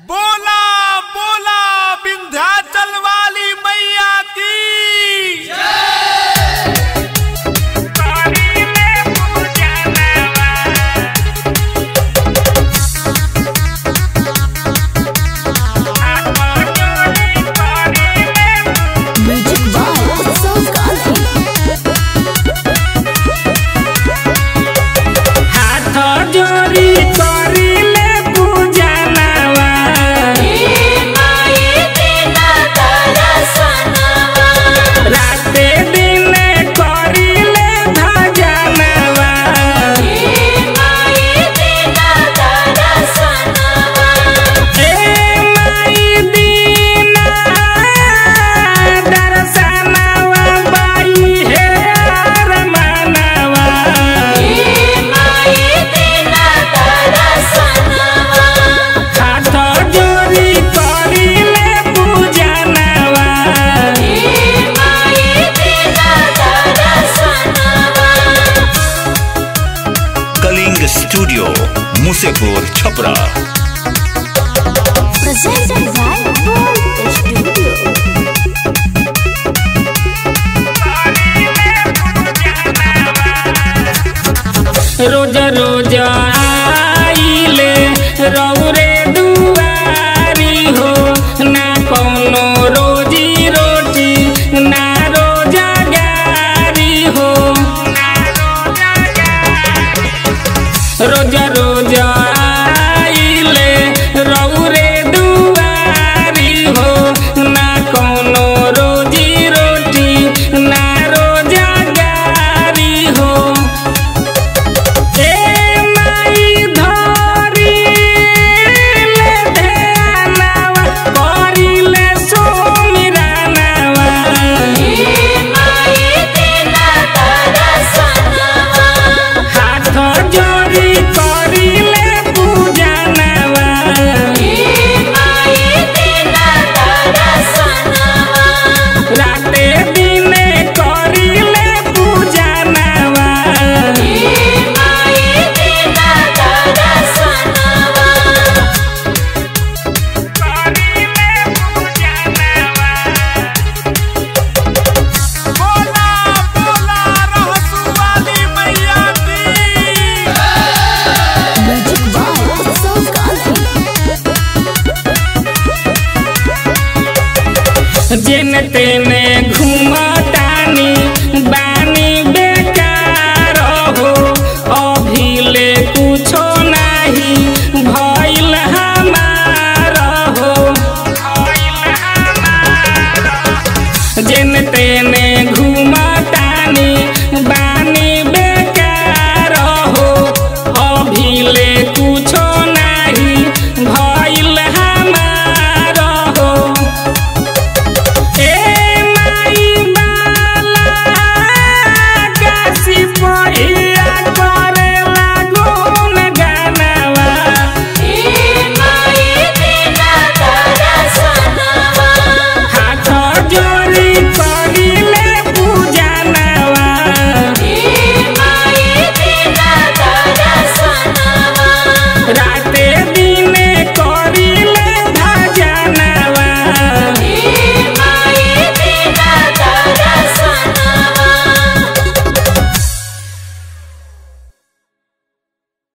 बोला बोला विंध्याचल वाली मैया की Magic by Utsav Gandhi. हाथ जोड़ी करिले पूजनवा राते दिने करिले भजनवा ए माई दीना दर्शनवा बाई हे अरमानवा हाथ जोड़ी करिले पूजनवा Kaling studio Musepur Chhapra Presented by Gold Studio. रोज रोज आइले रौरे दुआरी हो ना कौनो रोजी रोटी ना रोजगारी हो रोज रोज आइले रौरे दुआरी हो ना कौनो रोजी रोटी ना रोजगारी हो ए माई धरी ले ध्यानवा करिले सुमिरनवा हाथ जोड़ी करिले पूजनवा राते दिने करिले पूजनवा करिले पूजनवा बोला बोला रहसु वाली मैया की Magic by Utsav Gandhi. जिन तेने